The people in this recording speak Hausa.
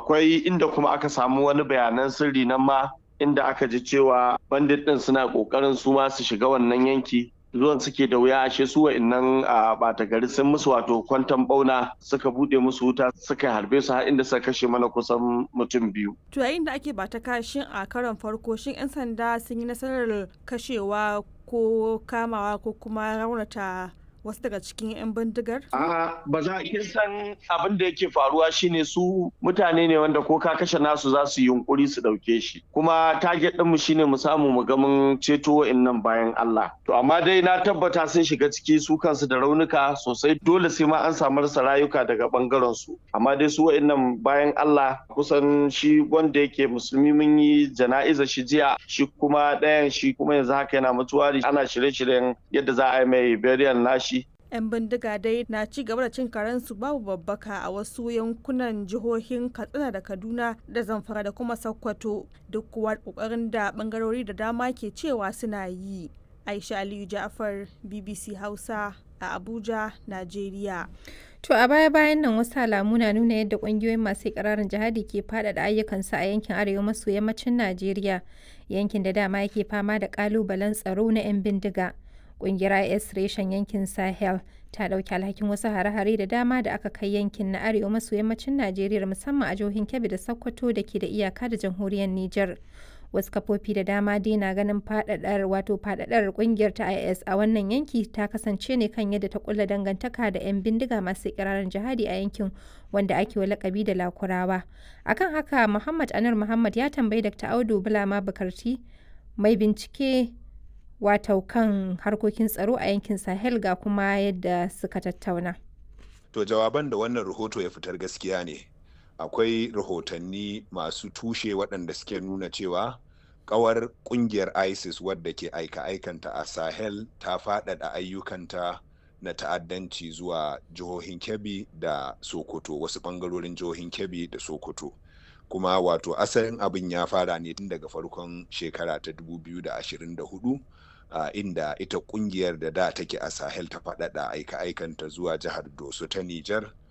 akwai inda kuma aka samu wani bayanan sirri nan ma inda aka ji cewa bandit din suna kokarin su ma su shiga wannan yanki zuwan suke da wuya ashe su wa'annan a bata gari sun musu wato kwantan bauna suka bude musu wuta suka harbe su har inda suka kashe mana kusan mutum biyu. To yayin da ake bata kashin a karon farko shin 'yan sanda sun yi nasarar kashewa ko kamawa ko kuma raunata wasu daga cikin 'yan bindigar? A ba za a san abin da yake faruwa shine su mutane ne wanda ko ka kashe nasu za su yi yunkuri su dauke shi kuma target ɗinmu shine mu samu mu ga mun ceto wa'annan bayan Allah to amma dai na tabbata sun shiga ciki su kansu da raunuka sosai dole sai ma an samu rasa rayuka daga bangaren su amma dai su wa'annan bayan Allah kusan shi wanda yake musulmi mun yi jana'iza shi jiya shi kuma ɗayan shi kuma yanzu haka yana mutuwari ana shirye-shiryen yadda za a yi mai burial nashi 'yan bindiga dai na ci gaba da cin karensu babu babbaka a wasu yankunan jihohin katsina da kaduna da zamfara da kuma sokoto duk kuwa kokarin da bangarori da dama ke cewa suna yi aisha aliyu ja'far bbc hausa a abuja najeriya To a baya-bayan nan wasu alamu na nuna yadda kungiyoyin masu ikirarin jihadi ke faɗaɗa ayyukansu a yankin arewa maso yammacin Najeriya, yankin da dama yake fama da ƙalubalen tsaro na 'yan bindiga. Ƙungiyar IS reshen yankin Sahel ta ɗauki alhakin wasu hare-hare da dama da aka kai yankin na arewa maso yammacin Najeriya musamman a jihohin Kebbi da Sokoto da ke da iyaka da jamhuriyar Nijar. Wasu kafofi da dama dai na ganin faɗaɗar wato faɗaɗar ƙungiyar ta IS a wannan yanki ta kasance ne kan yadda ta kulla dangantaka da 'yan bindiga masu ikirarin jihadi a yankin wanda ake wa lakabi da Lakurawa. Akan haka Muhammad Anar Muhammad ya tambayi Dr. Audu Bulama Bukarti mai bincike wato kan harkokin tsaro a yankin sahel ga kuma yadda suka tattauna to jawaban da wannan rahoto ya fitar gaskiya ne akwai rahotanni masu tushe waɗanda suke nuna cewa kawar kungiyar isis wadda ke aika-aikanta a sahel ta faɗaɗa ayyukanta na ta'addanci zuwa jihohin kebbi da sokoto wasu ɓangarorin jihohin kebbi da sokoto kuma wato asalin abin ya fara ne tun daga farkon shekara ta 2024 Uh, inda ita kungiyar da da take a sahel ta faɗaɗa aika-aikanta zuwa jihar doso ta nijar